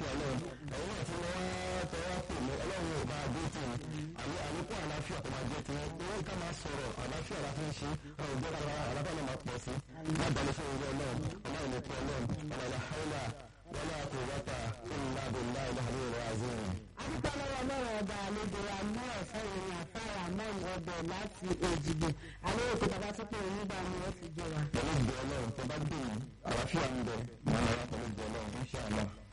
ọlọ́run ẹ̀yin náà tí wọ́n wá tẹ́wọ́ pè mí ọlọ́run ò bá dé tì í àní àlékún àlàáfíà tó máa jẹ́ ti wọ́n owó ká máa sọ̀rọ̀ àlàáfíà la fi ń ṣe ọ̀rọ̀ ìjọ ká àlàáfíà náà máa pọ̀ sí lábàlẹ̀ fún ìwé ọlọ́run ọlọ́run ní pẹ́ ọlọ́run ọlọ́run haúlà wọlé àkùnrẹ́ta ńlá bìnlá ìlànà ìrọ̀ àzíyìn. adúpẹ́ lọ́wọ́ lọ́rọ̀ ọba àlejò wa ní ọ̀sán ìrìn àfáàrà mọ́ọ̀n ọbẹ̀ láti èjìgbò àlejò tó bàbá tó pé onígbà ni wọ́n fi jẹ wa. pẹ̀lú ìgbẹ́ ọlọ́run tó bá dùn àlàáfíà ń bẹ mọ́ ọlọ́run pẹ̀lú ìgbẹ́ ọlọ́run ń ṣe àná.